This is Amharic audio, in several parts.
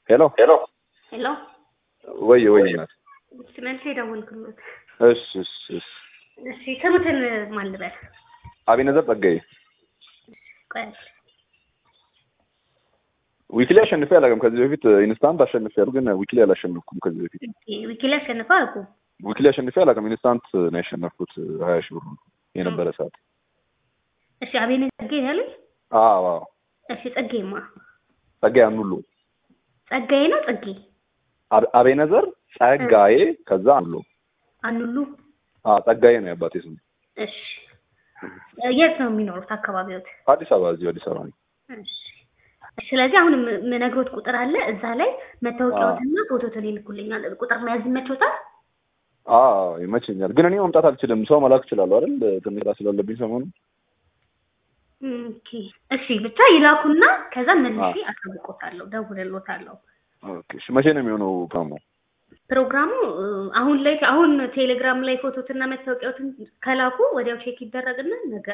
ሄሎ ሄሎ ሄሎ ወይ ወይ ናት። መልስ የደወልክሎት እሺ እሺ እሺ እሺ ስሙትን ማን ልበል? አቤነዘር ጸጋዬ ቆይ ዊክሊ አሸንፌ አላውቅም። ከዚህ በፊት ኢንስታንት አሸንፌ ያሉ ግን ዊክሊ አላሸነፍኩም። ከዚህ በፊት ዊኪ ላይ አሸንፈው አልኩ። ዊክሊ አሸንፌ አላውቅም። ኢንስታንት ነው ያሸነፍኩት ሀያ ሺህ ብር የነበረ ሰዓት። እሺ አቤኔ ጸጋዬ ያለኝ አዎ አዎ እሺ ጸጋዬማ ጸጋዬ አኑሉ ጸጋዬ ነው ጸጌ አብ- አቤነዘር ጸጋዬ ከዛ አኑሉ አኑሉ አዎ ጸጋዬ ነው የአባቴ ስም። እሺ የት ነው የሚኖሩት አካባቢዎት? አዲስ አበባ እዚሁ አዲስ አበባ ነኝ። እሺ ስለዚህ አሁን የም- የምነግሮት ቁጥር አለ እዛ ላይ መታወቂያዎትና ፎቶትን ይልኩልኛል። ቁጥር መያዝ ይመችዎታል? አዎ ይመቸኛል። ግን እኔ መምጣት አልችልም። ሰው መላክ እችላለሁ አይደል? ትንሽ ስራ ስላለብኝ ሰሞኑን። ኦኬ እሺ ብቻ ይላኩና ከዛ መልሼ አሳውቆታለሁ፣ ደውልሎታለሁ። ኦኬ እሺ። መቼ ነው የሚሆነው ፕሮግራሙ? ፕሮግራሙ እ፣ አሁን ላይ አሁን ቴሌግራም ላይ ፎቶትና መታወቂያዎትን ከላኩ ወዲያው ቼክ ይደረግና ነገ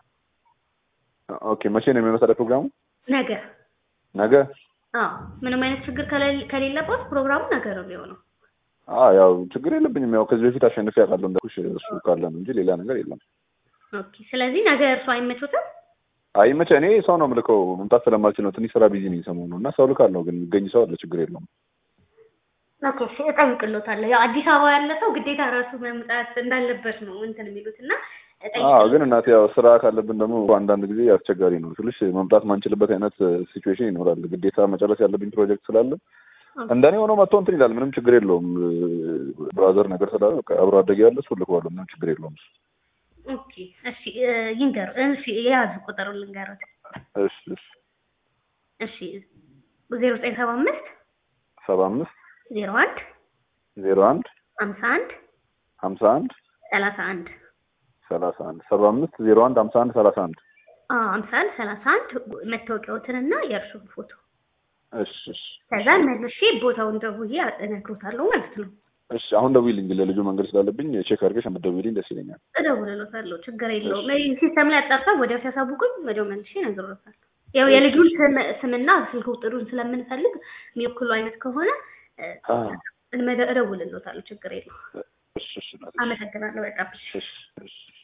ኦኬ መቼ ነው የሚሆነው ታዲያ ፕሮግራሙ? ነገ ነገ? አዎ ምንም አይነት ችግር ከሌለ- ከሌለበት ፕሮግራሙ ነገ ነው የሚሆነው። አዎ ያው ችግር የለብኝም። ያው ከዚህ በፊት አሸንፌ ያውቃለሁ እንዳልኩሽ እሱ ካለ ነው እንጂ ሌላ ነገር የለም። ኦኬ ስለዚህ ነገ እርሱ አይመቾትም? አይመቸ እኔ ሰው ነው የምልከው መምጣት ስለማልችል ነው። ትንሽ ስራ ቢዚ ነኝ ሰሞኑን እና ሰው ልካለሁ፣ ግን የሚገኝ ሰው አለ። ችግር የለውም። ኦኬ እሺ እጠይቅሎታለሁ። ያው አዲስ አበባ ያለ ሰው ግዴታ ራሱ መምጣት እንዳለበት ነው እንትን የሚሉት እና አዎ ግን እናቴ ያው ስራ ካለብን ደግሞ አንዳንድ ጊዜ አስቸጋሪ ነው ስልሽ መምጣት ማንችልበት አይነት ሲቹዌሽን ይኖራል። ግዴታ መጨረስ ያለብኝ ፕሮጀክት ስላለ እንደኔ ሆኖ መጥቶ እንትን ይላል። ምንም ችግር የለውም። ብራዘር ነገር ስላለ በቃ አብሮ አደጌ ያለ እሱ ልከዋለሁ። ምንም ችግር የለውም። እሱ ኦኬ እሺ እ፣ ይንገሩ እሺ የያዙ ቁጥሩን ልንገሩት። እሺ እሺ እሺ ዜሮ ዘጠኝ ሰባ አምስት ሰባ አምስት ዜሮ አንድ ዜሮ አንድ ሀምሳ አንድ ሀምሳ አንድ ሰላሳ አንድ ሰላሳ አንድ ሰባ አምስት ዜሮ አንድ ሀምሳ አንድ ሰላሳ አንድ ሀምሳ አንድ ሰላሳ አንድ መታወቂያዎትንና የእርሱን ፎቶ እሺ እሺ ከዛ መልሼ ቦታውን ደውዬ እነግሮታለሁ ማለት ነው። እሺ አሁን ደውይልኝ። ለልጁ መንገድ ስላለብኝ ቼክ አድርገሽ የምትደውይልኝ ደስ ይለኛል። እደውልሎታለሁ፣ ችግር የለውም። ሲስተም ላይ አጣርተው ወዲያው ሲያሳውቁኝ ወዲያው መልሼ እነግሮታለሁ። ያው የልጁን ስም ስምና ስልክ ቁጥሩን ስለምንፈልግ የሚወክሉ አይነት ከሆነ እ፣ አ እመደ- እደውልሎታለሁ፣ ችግር የለውም። እሺ እሺ እናቴ። አመሰግናለሁ በጣም። እሺ እሺ